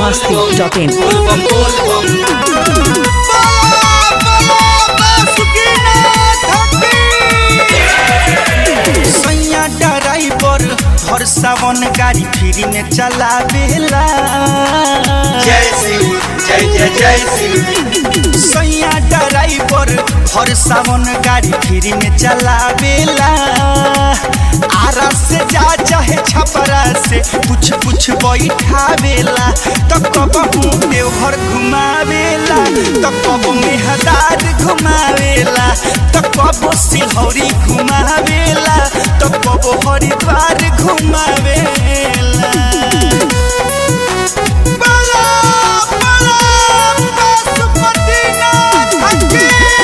masti.in. सैया driver हर सावन गाड़ी free में चलावेला जय शिव जय जय जय शिव सैया ड्राइवर हर सावन गाड़ी फ्री में चलावेला आरा से जा चाहे छपरा से कुछ कुछ बैठावेला तो कबहू देवघर घुमावेला तो कब मेहदार घुमावेला तो कब सिलौरी घुमावेला तो कब हरिद्वार घुमावेला बला बला पशुपतिनाथ की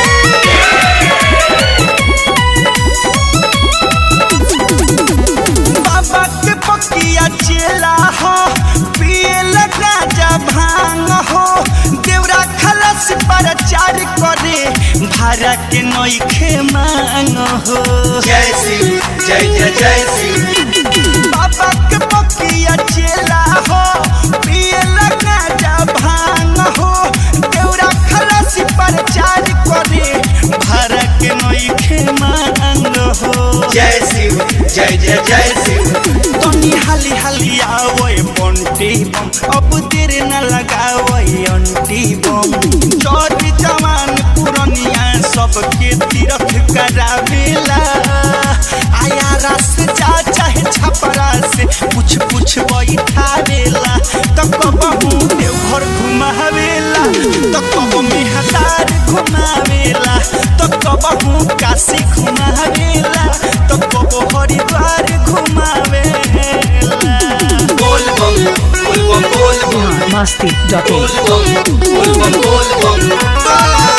बाबा के पकिया चेला हो पिए लगा जा भांग हो देवरा खलस पर चार करे भाड़ा के नईखे मांग हो जय शिव जय जय जय शिव बाबा के पकिया चेला हो पिए लगा जा भांग हो देवरा खलस पर चार करे भाड़ा के नईखे मांग हो जय शिव जय जय जय शिव तनी हाली हाली आवै बंटी बम अब देर न लगावै अंटी बम चोर जवान पुरनिया सबके तीरथ करावेला आया रस जा चाहे छपरा से कुछ कुछ बैठावेला तो कबहू देवघर घुमावेला तो कब मेहदार घुमावेला तो कबहू काशी घुमावेला तो कब हरिद्वार घुमावेला बोल बम बोल बम बोल बम masti.in. बोल बम बोल बम बोल बम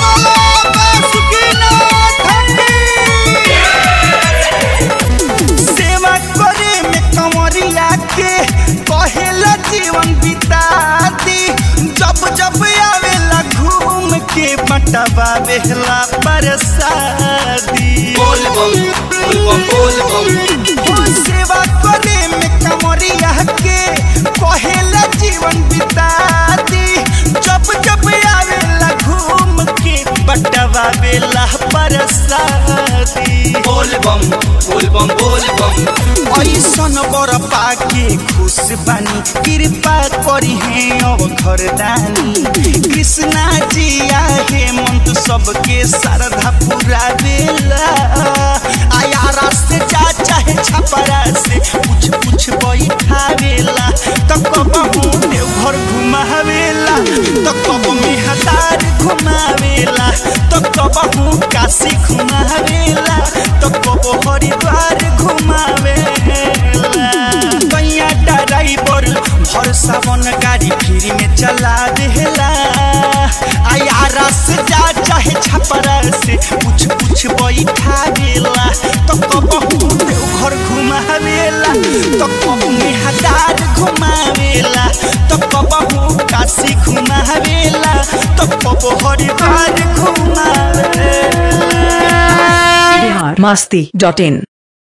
सेवा करे में कंवरिया के कहेला जीवन बिता दी जब जब आवेला घूम के बटवा बेहला परसादी बोल बम बोल बम बोल बम हो सेवा करे में कंवरिया के कहेला जीवन बिता दी जब जब आवेला घूम के बटवा बेला परसादी बोल बम बोल बम बोल बम ऐसन बर पाके खुश बानी कृपा करी है अब घरदानी कृष्णा जी आहे मंत सबके श्रद्धा पूरा बेला आयारा से जा चाहे छपरा से कुछ कुछ बैठावेला तो कबहू देवघर घुमावेला तो कब मेहदार घुमावेला तो कबहू काशी घुमावेला तो कब हरिद्वार घुमावेला कैया ड्राइवर भर सावन गाड़ी फ्री में चला देला आयारा से जा चाहे छपरा से कुछ कुछ बैठावेला तो कबहू देवघर घुमावेला तो कब मेहदार घुमावेला तो कबहू काशी घुमावेला तो कब हरिद्वार घुमावेला Bihar masti.in.